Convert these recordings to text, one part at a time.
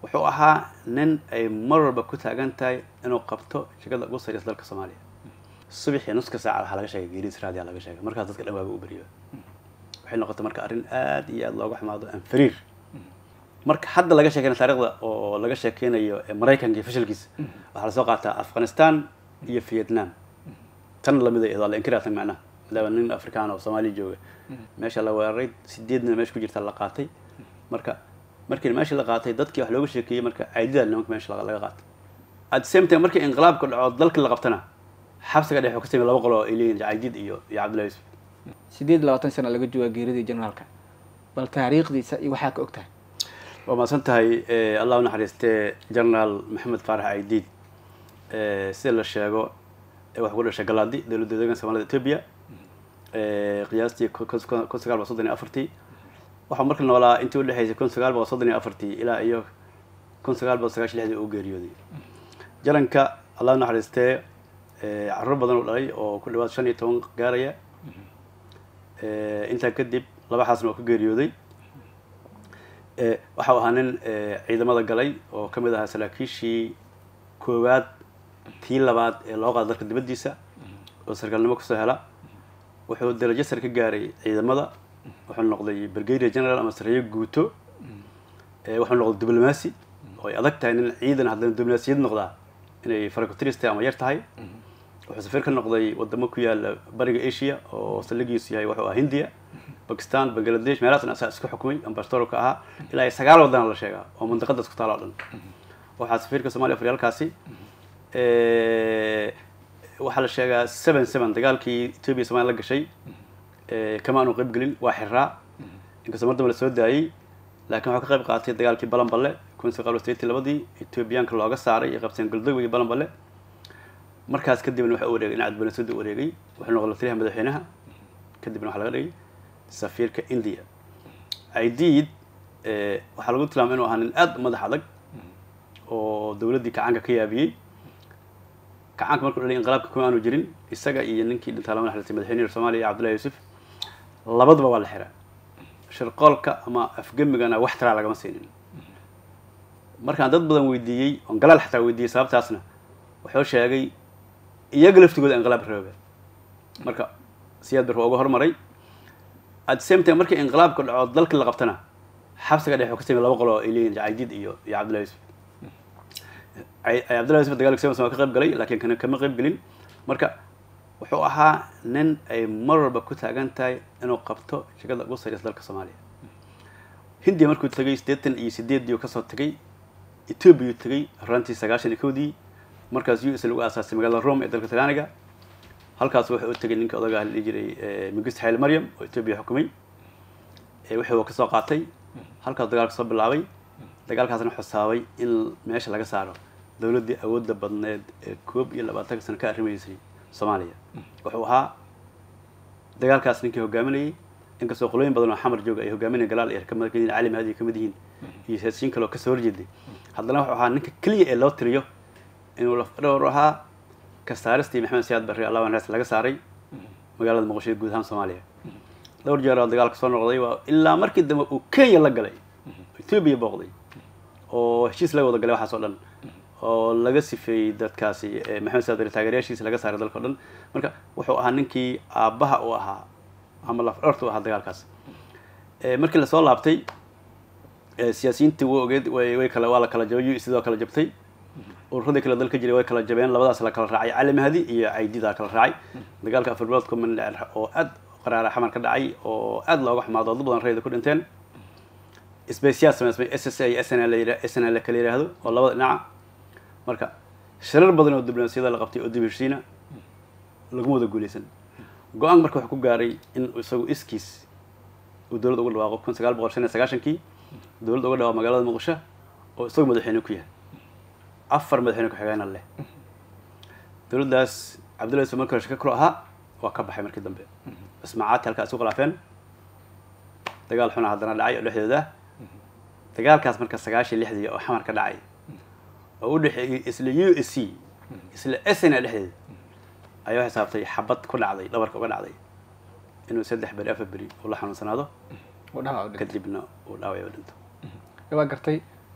wuxuu ahaa nin ay mar walba ku taagan tahay inuu qabto shirkada ugu sareysa dalka soomaaliya subaxii nuska saaca waxaa laga sheegay geeriis raadiya laga sheegay markaas dadka dhan waaga u beriyo waxay noqotay marka arrin aad iyo aad looga xumaado anfariir marka hadda laga sheekeyna taarikhda oo laga sheekeynayo maraykanka iyo fashilkiisa waxaa lasoo qaataa afghanistan iyo vietnam tan lamid ay waa la inkiraatan macnaha maadaama nin afrikaan oo soomaaliya jooga meesha la weeraray sideedna meesha ku jirta la qaatay marka markii meeshii la qaatay dadkii wax looga sheekeeyey marka caydida nimanka meesha laga qaatay at the same time markii inqilaabka dhaco dalkii la qabtana xabsiga dhex ka samey laba qolo ay leeyihin caydid iyo iyo cabdullahi yusuf sideed labaatan sana laga joogaa geeridii generaalka bal taariikhdiisa iyo waxaa ka og tahay waa mahadsan tahay allah u naxariistee generaal maxamed faarax caydiid sida la sheego waxaa ku dhashay galaadi dowladda deeganka somalida ethiopia qiyaastii kun sagaal boqol soddon iyo afartii waxaa marka noolaa intii udhexeysay kun sagaal boqol soddon iyo afartii ilaa iyo kun sagaal boqol sagaashan lixdii uu geeriyooday jalanka allah u naxariistee carruur badan uu dhalay oo ku dhawaad shan iyo toban gaaraya intaa kadib laba xaasna oo ka geeriyooday waxau ahaa nin ciidamada galay oo ka mid ahaa saraakiishii koowaad tii labaad ee loo qaada dalka dibaddiisa oo sarkaalnimo kusoo hela wuxuu darajo sare ka gaaray ciidamada wuxuu noqday brigadier general ama sareeyo guuto wuxuu noqday diblomacy oo ay adag tahay nin ciidan haddana diblomaasiyad noqdaa inay farakutirista ama yar tahay wuxuu safiir ka noqday wadamo ku yaala bariga asia oo saldhigiisu yahay wuxuu ahaa hindiya bakistan bangladesh meelahaasna asaa isku xukumay ambasador ka ahaa ilaa iyo sagaal wadana la sheegaa oo mandaqadaas ku taalo o dhan waxaa safiirka somalia faryaalkaasi waxaa la sheegaa seven seven dagaalkii ethoobia somalia la gashay kama aanu qayb gelin waa xiraa inkastoo mar dambe la soo daayey laakiin wuxuu ka qayb qaatay dagaalkii balanballe kun sagaal sideetii labadii ethoobiyaanka looga saaray iyo qabseen galdowe iyo balanballe markaas kadibna waxa u wareegay dhinaca diblomaasiyadda u wareegay wuxuu noqday lataliyaha madaxweynaha kadibna waxaa laga dhigay safiirka india aidiid waxaa lagu tilmaamay inuu ahaa nin aad madax adag oo dowladdii kacaanka ka yaabiyey kacaanka markuu dhalay inqilaabka kuma aanu jirin isaga iyo ninkii dhintaa lama naxariistay madaxweynaha soomaaliya cabdullahi yuusuf labaduba waa la xiraa shirqoolka ama afgemigana wax taraa lagama siinin markaan dad badan weydiiyey oon galaal xataa weydiiyey sababtaasna wuxuu sheegay iyaga laftigooda inqilaab roobe marka siyaad bar waa uga hormaray at the same time markii inqilaabka dhaco dalkii la qabtana xabsiga dhex ka samey laba qolo ay leeyihin caydid iyo iyo cabdullahi yusuf cabdullahi yusuf dagaalka seven waa ka qayb galay laakiin kana kama qayb gelin marka wuxuu ahaa nin ay mar walba ku taagan tahay inuu qabto shirkada ugu sareysa dalka soomaaliya hindiya markuu tegay siddeetan iyo sideeddii kasoo tegay ethoobia tegay horaantii sagaashan iyo kowdii markaas u s lagu aasaasay magaalada rome ee dalka talyaaniga halkaas wuxuu u tegay ninka odaga la dhihi jiray mingist xayl maryam oo ethoobia xukumay wuxuu kasoo qaatay halkaas dagaalka soo bilaabay dagaalkaasna xusaabay in meesha laga saaro dowladdii awoodda badneed ee koob iyo labaatanka sano ka arrimaysay soomaaliya wuxuu ahaa dagaalkaas ninkii hogaaminayay inkastoo qolooyin badan oo xamar jooga ay hogaaminaya galaal iyo kamid yihiin cali mahadi kamid yihiin iyo siyaasiyiin kale oo kasoo horjeeday haddana wuxuu ahaa ninka keliya ee loo tiriyo inuu lafdhowr ahaa kasaaristii maxamed siyaad barre allah anaas laga saaray magaalada muqdisho guud ahaan soomaaliya dhowr jeer oo dagaalka soo noqday waa ilaa markii dambe uu kenya la galay ethoobia booqday oo heshiis laga wada galay waxaas oo dhan oo laga sifeeyey dadkaasi maxamed siyaad barre taageerayaashiisa laga saaray dalka o dhan marka wuxuu ahaa ninkii aabbaha u ahaa ama lafdhowrta u ahaa dagaalkaas markii lasoo laabtay siyaasiyiintii wa ogeed way kala waa la kala jabay sidoo kala jabtay ururadii kale dalka jiray way kala jabeen labadaas la kala raacay cali mahdi iyo caydidaa kala raacay dagaalka afurbilood kuman oo aad qaraara xamar ka dhacay oo aad looga xumaado dad badan rayda ku dhinteen sbesiyaad samaysmay s s a iyo s n l s n l kala yidhaahdo oo labada dhinaca marka shirar badan oo diblomaasiyada la qabtay oo dib heshiina laguma wada guuleysan go-aan marka wuxuu ku gaaray in isagu iskiis uu dowladda uga dhawaaqo kun sagaal boqol shan iyo sagaashankii dowladda uga dhawaaqo magaalada muqdisho oo isagu madaxweyne ku yahay afar madaxweyne ku-xigeenna leh dowladdaas cabdullahi yusuf markii hore shaka kalo ahaa waa ka baxay markii dambe ismaacaadti halkaa isu khilaafeen dagaal xuna haddana dhacay oo dhexdooda dagaalkaas marka sagaashan lixdii oo xamar ka dhacay oo u dhexeeyey isla u s c isla s n a dhexdeeda ayaa xisaabtay xabad ku dhacday dhabarka uga dhacday inuu saddex beri afar beri uu la xanuunsanaado kadibna uu dhaaway oo dhinto waa gartay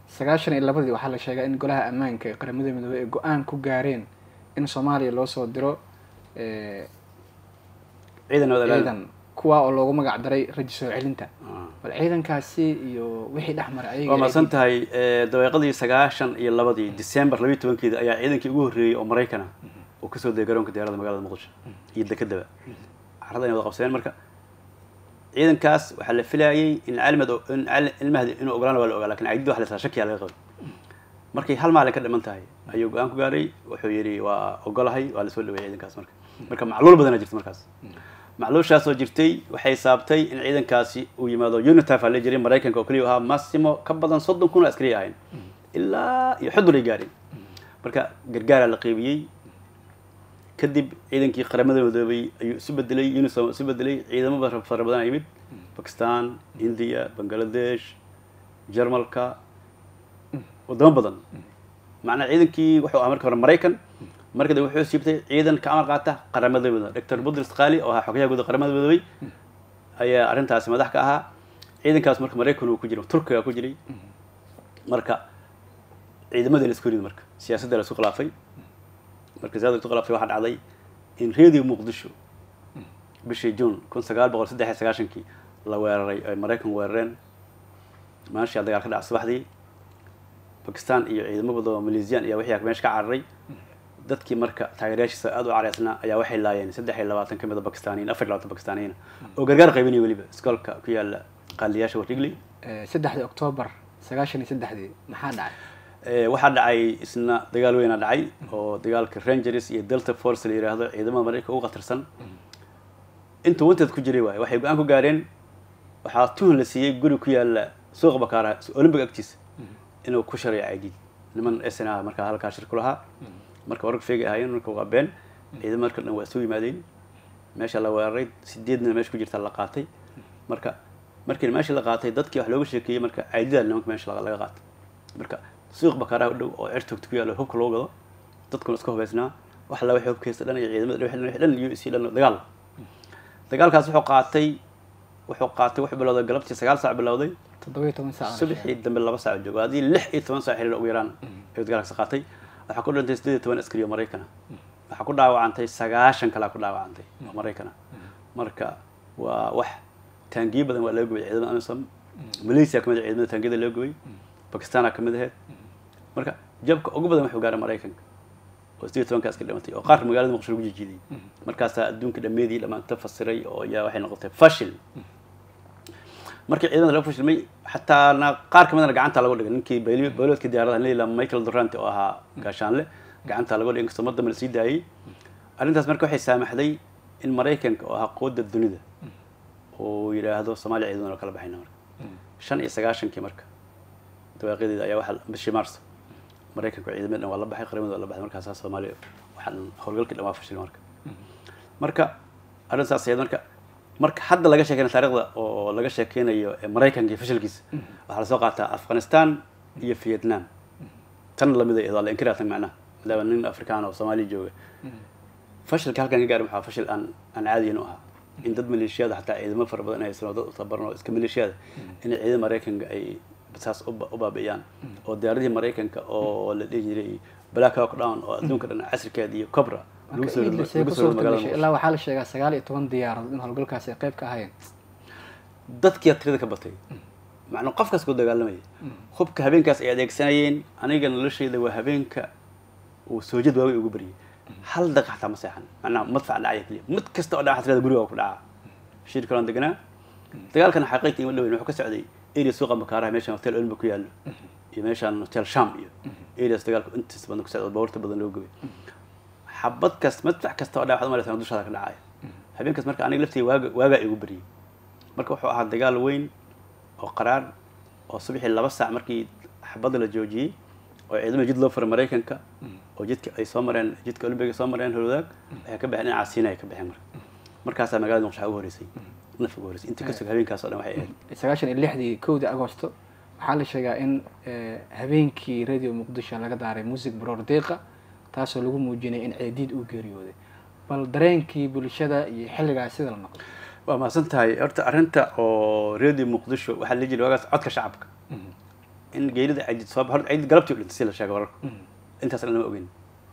sagaashan iyo labadii waxaa la sheegaa in golaha ammaanka ee qaramada midoobey ay go-aan ku gaareen in soomaaliya loo soo diro eh, ciidan wada ilaali. ciidan kuwa oo loogu magac daray raji soo celinta Ah. bal ciidankaasi iyo wixii dhex maray ayaga waa mahadsan tahay eh, dabeeqadii sagaashan iyo labadii december labiyi tobankeeda ayaa ciidankii ugu horreeyey oo maraykana uu kasoo degay garoonka diyaarada magaalada muqdisho iyo dekedaba carrada inay wada qabsadeen marka ciidankaas waxaa la filayay in cilmad in cil- ilmahdi inuu ogolaan waa la ogaa lakin caydida waxa la isla shakiyaa laga qabay markay hal maalin ka dhiman tahay ayuu go-aan ku gaaray wuxuu yidhi waa ogolahay waa lasoo dhaweeyay ciidankaas marka marka macluul badanaa jirta markaas macluushaasoo jirtay waxay saabtay in ciidankaasi uu yimaado unitaf aa la jiray maraykanka oo keliya ahaa massimo ka badan soddon kun oo askari ahayn ilaa iyo xudur ay gaareen marka gargaaraa la qeybiyey kadib ciidankii qaramada midoobay ayuu isu bedelay unisom isu bedelay ciidamo ba- fara badan yimid bakistan india bangladesh jarmalka wadamo badan macnaa ciidankii wuxuu ahaa marka hore maraykan marka dambe wuxuu siibtay ciidan ka amar qaata qaramada midoobay doctor budris qali oo ahaa xogayaha guud ee qaramada midoobay ayaa arrintaasi madax ka ahaa ciidankaas marka maraykan uu ku jiray turkiga ku jiray marka ciidamadii la isku rid marka siyaasadda la isku khilaafay marka siyaasadda la isku khilaafay waxaa dhacday in radio muqdisho bishii june kun sagaal boqol saddex iyo sagaashankii la weeraray ay maraykan weerareen maashaa dagaal ka dhaca subaxdii bakistan iyo ciidamo badan oo maleesiyan iyo wixii meesha ka cararay dadkii marka taageerayaashiisa aada u caraysnaa ayaa waxay laayeen saddex iyo labaatan ka mid a bakistaniyin afar iyo labaatan bakistaniyin oo gargaar qaybinaya weliba iskoolka ku yaala qaaliyaasha warrigley Eh, saddexdii octoobar sagaashan iyo saddexdii maxaa dhacay Eh, waxaa dhacay isna dagaal weynaa dhacay oo dagaalka rangers iyo delta force la yidhaahdo ciidamada maraykanka ugu khatarsan intuu wanteed ku jiray waaye waxay go-aan ku gaareen waxaa tuhun la siiyey guri ku yaala suuqa bakaaraha olympic agtiisa inuu ku shareeyo caydid niman sn ah markaa halkaa shir ku lahaa marka wararka feegay ahaayeen marka waa been ciidamo marka dhan waa soo yimaadeen meesha la weeraray sideedna meesha ku jirta la qaatay marka markii meesha la qaatay dadkii wax looga sheekeeyey marka caydida nimanka meesha laga laga qaatay marka suuq bakaaraha u dhow oo cirtogta ku yaalo hubka loo gado dadkuna iska hubaysnaa wax alla waxay hubkaysta dhan iyo ciidamada dhan wixii dhan iyo isii dhan dagaal dagaalkaas wuxuu qaatay wuxuu qaatay wuxuu bilowday galabtii sagaal saac bilowday toddoba iyo toban saac subaxii dambe laba saac joogo haddii lix iyo toban saac xiriir ugu yaraan ayuu dagaalkaas qaatay waxaa ku dhintay sideed iyo toban askari oo maraykana waxaa ku dhaawacantay sagaashan kalaa ku dhaawacantay oo maraykana marka waa wax taangiyo badan waa laga gubay ciidamada amisom malaysia kamid ah ciidamada taangiyada laga gubay bakistana kamid aheyd marka jabka ugu badan wuxuu gaaray maraykanka oo sideed iyo tobanka askari dhimatay oo qaar magaalada muqdisho lagu jijiiday markaasaa adduunka dhammeedii dhammaanta fasiray oo yaa waxay noqotay fashil markii ciidamada laga fashilmay xataana qaar kamidana gacanta lagu dhigay ninkii bayli- bayloodka diyaaradaha leila michael durante oo ahaa gaashaanle gacanta lagu dhigay inkastoo mar dambe la sii daayey arrintaas marka waxay saamaxday in maraykanka oo ahaa quwadda dunida uu yidhaahdo soomaaliya ciidadan oo kala baxayna marka shan iyo sagaashankii marka dawaaqiyadeeda ayaa waxaa bishii marso maraykanka ciidamada dhan waa la baxay qaramada waa la baxay markaasaa soomaaliya waxaan howlgalkii dhan waa fashilay marka marka arrin saas ahayd marka marka hadda laga sheekeynayo taariikhda oo laga sheekeynayo ee maraykanka iyo fashilkiisa waxaa lasoo qaataa afghanistan iyo vietnam tan lamid ay waa la inkirayaa tan macnaha maadaama nin afrikaan oo soomaaliya jooga fashilka halkan ka gaari waxaa fashil aan aan caadiyin u ahaa in dad maleeshiyada xataa ciidamo fara badan ay sanoo dad u tababaran oo iska maleeshiyada inay ciidamada maraykanka ay saas u ba- u baabi'iyaan oo diyaaradihii maraykanka oo la dhihi jiray black hawk down oo adduunka dhan casirkeeda iyo cobra lagu soo Idris ay lagu ku soo suurta magaalada gashay Muqdisho. ilaa waxaa la sheegaa sagaal iyo toban diyaaradood in howlgalkaasi ay qayb ka ahayeen dadkiia tirada ka batay macnuu qofkaas ku dagaalamaya hubka habeenkaas ay adeegsanayeen aniga noloshayda waa habeenka uu soojad waawey ugu baryay hal daqiiq xataa ma seexan macnaha madfac dhacaya keliya mid kasta oo dhaca tirada guriga waa ku dhacaa shir kalaan deganaa dagaalkan xaqiiqta ima dhaweyn wuxuu ka socday area suuqa makaaraha meeshan hotel olympic ku yaallo iyo meeshan hotel sham iyo areas dagaalku intiis badan ku socda baabuurta badan loo gubay xabad kasta madfac kasta oo dhaca waxaad umalaysaa dushaada ka dhacaya habeenkaas marka aniga laftiga waaga waagaa igu baryay marka wuxuu ahaa dagaal weyn oo qaraar oo subaxii laba saac markii xabadda la joojiyey oo ciidamada jid loo furay maraykanka oo jidka ay soo mareen jidka olympiga soo mareen holwadaag waxay ka baxeen dhinaca siina ay ka baxeen marka markaasaa magaalada muqdisho ugu horeysay naf ugu horeysay intii kasug habeenkaas oo dhan waxay ahayd sagaashan iyo lixdii kowdii agosto waxaa la sheegaa in eh, habeenkii radio muqdisho laga daaray music broor deeqa taasoo lagu muujinay in ceediid uu geeriyooday bal dareenkii bulshada iyo xilligaas sida la noqday waa mahadsan tahay horta arrinta oo radio muqdisho waxaa la jiri waagaas codka shacabka in geerida ciidid soo horta ciidid galabtii u dhintay si la sheegay wararku intaasna lama ogeyn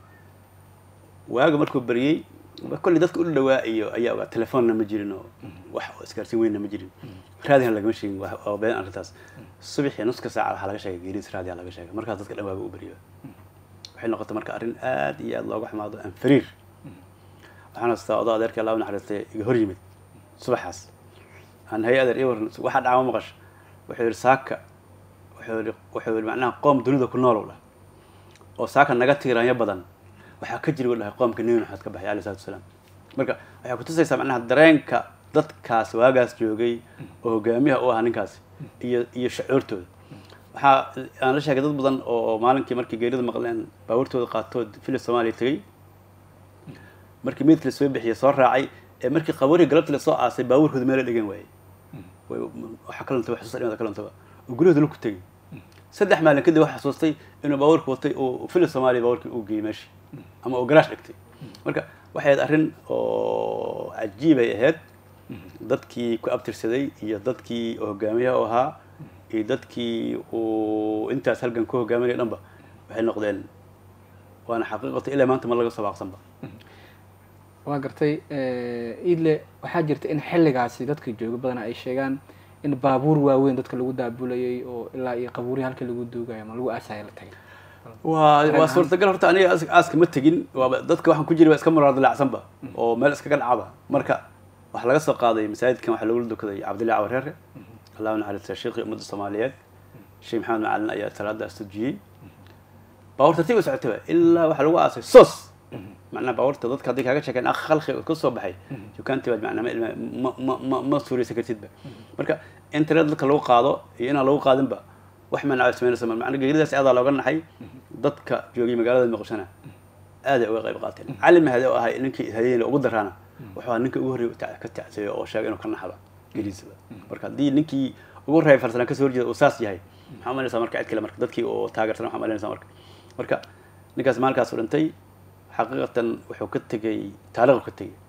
waaga markuu baryey kolley dadka u dhawaa iyo ayaa ogaa telefoonna ma jirin oo wax oo isgaarsiin weynna ma jirin raadina lagama sheegin waa waa been arrintaas subaxii nuska saaca waxaa laga sheegay geeridis raadiyaa laga sheegay markaas dadka dhan waaga u baryo waxay noqotay marka arrin aad iyo aad looga xumaado aan fariir waxaan hastaa odoo adeerkii allah u naxariistay iga hor yimid subaxaas aan hay adeer ii waran waxaa dhacma maqasho wuxuu yidhi saaka wuxuu yidhi wuxuu yidhi macnaha qoom dunida ku nool u dhah oo saaka naga tiiraanyo badan waxaa ka jiri u dhahay qoomka nebi maxamed ka baxay alayh salatu wasalaam marka waxay kutusaysaa macnaha dareenka dadkaas waagaas joogay oo hogaamiyaha u ahaa ninkaasi iyo iyo shacuurtooda waxaa aan la sheegay dad badan oo maalinkii markii geerida maqleen baabuurtooda qaatood filis soomaaliya tegey markii meydka la soo bixiyey soo raacay ee markii qabuurihii galabtii lasoo aasay baabuurkooda meela dhigan waayey waxa kalantaba xasuusta dhimada kalantaba oo guryahooda laku tegey saddex maalin kadib waxa xasuustay inuu baabuurka watay oo filis soomaaliya baabuurkii uu geeyey meeshii ama uu garaash dhigtay marka waxay ahayd arrin oo cajiibay ahayd dadkii ku abtirsaday iyo dadkii hogaamiyaha u ahaa iyo dadkii uu intaas halgan ku hogaaminaya dhanba waxay noqdeen waana xaqiiqata ilaa maanta ma laga soo baaqsanba waa gartay idle waxaa jirta in xilligaasi dadka jooga badana ay sheegaan in baabuur waaweyn dadka lagu daabulayay oo ilaa iyo qabuurihi halka lagu duugayo ama lagu aasaya la tagay waa waa suurtagal horta aniga aas- aaska ma tegin waaba dadka waxaan ku jiri waa iska muraar dilaacsanba oo meel iskaga dhacaba marka waxaa laga soo qaaday masaajidkan waxaa lagula dukaday cabdillahi cawareere allah u naxariista sheekii ummadda soomaaliyeed sheekh maxamed macalin ayaa salaada astujiyey baabuur tartiib u socotaba ilaa waxaa lagu aasay sos macnaha baabuurta dadka haddii kaaga sheekeen akh khalqi ka soo baxay dukaantii baad macnaa ma ma ma ma ma suuraysan kartidba marka internet dadka lagu qaado iyo inaan lagu qaadinba wax manacay samaynaysa ma macna geeridaas aadaa looga naxay dadka joogay magaalada muqdishona aaday uga qayb qaateen cali mahade oo ahay ninkii hayeena ugu daraana wuxuu ahaa ninka ugu horreeya ta- ka tacseeyo oo sheegay inuu ka naxaba geeridiisaba marka haddii ninkii ugu horreeya farsanaan kasoo horjeeda uu saas yahay maxaa umaynaysaa marka cid kale marka dadkii oo taageersan waxaa umaynaysaa marka marka ninkaas maalinkaas u dhintay xaqiiqatan wuxuu ka tegey taariikhu ka tegey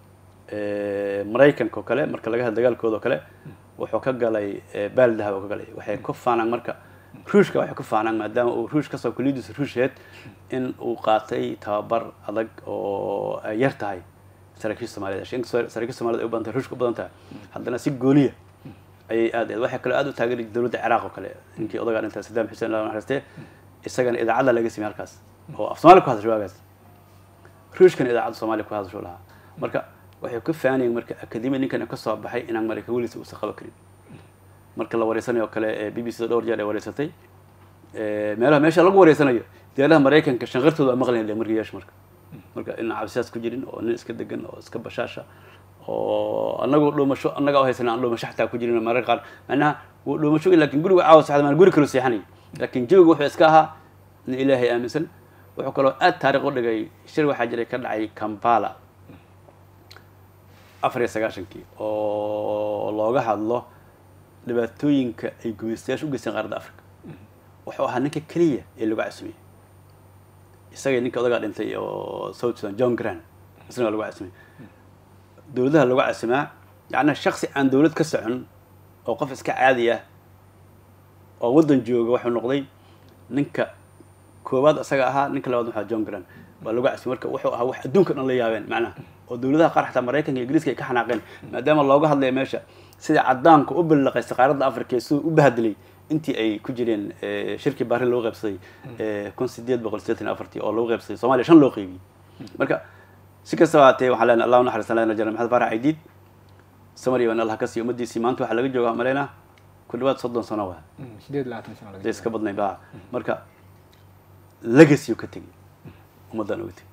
maraykanka oo kale marka laga hadla dagaalkooda oo kale wuxuu ka galay baal dahab oo ka galay waxay ku faanaan marka ruushka waxay ku faanaan maadaama uu ruush kasoo kuliyadiisa ruusheed in uu qaatay tababar adag oo ay yar tahay saraakiisha soomaaliyed inkastoo saraakiisha soomaaliyed ay u badan tahay ruushka u badan tahay haddana si gooniya ayay aad waxay kaloo aad u taageeri dowladda ciraaq oo kale ninkii odagaa dhintay sadaam xuseen allah naxariiste isagana idaacadda laga samey halkaas oo af soomaaliya ku hadasho waagaas ruushkana idaacadda soomaaliya ku hadasho lahaa marka waxay ka faanayeen marka akademi ninkan ka soo baxay inaan maraykan weliisa uusan qaban karin marka la wareysanayo kale ee b b c da dhowr jeer ay wareysatay meelaha meesha lagu wareysanayo diyaaraha maraykanka shanqartooda waa maqlayn markiyaasha marka marka inaan cabsiyaas ku jirin oo nin iska degan oo iska bashaasha oo anagoo dhuumasho annaga u haysana aan dhuumasho xataa ku jirin mararka qaar macnaha wuu dhuumasho laakiin guriga caawa saxda maan guri kaloo seexanay laakiin jawiga wuxuu iska ahaa nin ilaahay aaminsan wuxuu kaloo aad taariikh u dhigay shir waxaa jiray ka dhacay kampala afar iyo sagaashankii oo looga hadlo dhibaatooyinka ay gumaystayaasha u geysteen qaaradda africa wuxuu ahaa ninka keliya ee lagu casumiyey isagay ninka odagaa dhintay oo south sudan john grant isna waa lagu casumiyey dowladaha lagu casimaa yacnaa shaksi aan dowlad ka socon oo qof iska caadi ah oo waddan jooga wuxuu noqday ninka koowaad isaga ahaa ninka labaad waxaa john grant waa lagu casumiyey marka wuxuu ahaa wax adduunka dhan la yaabeen macnaha oo dowladaha qaar xataa maraykanka iyo ingiriiska ay ka xanaaqeen maadaama looga hadlaya meesha sida cadaanka u ballaqaystay qaaradda africa ee siduu u bahadilay intii ay ku jireen shirkii baarin lagu qaybsaday kun sideed boqol sideetan iyo afartii oo lagu qaybsaday somalia shan loo qaybiyey marka si kastaba haatee waxaan leenahay allah u naxariistan lena jana maxamed faarax cidiid samariya waan allah ka siiyo ummaddiisii maanta waxaa laga joogaa maleynaa ku dhawaad soddon sano waa sideed labaatan sano laga dee iska badnayn ba marka legacy ka tegey ummaddan uga tegey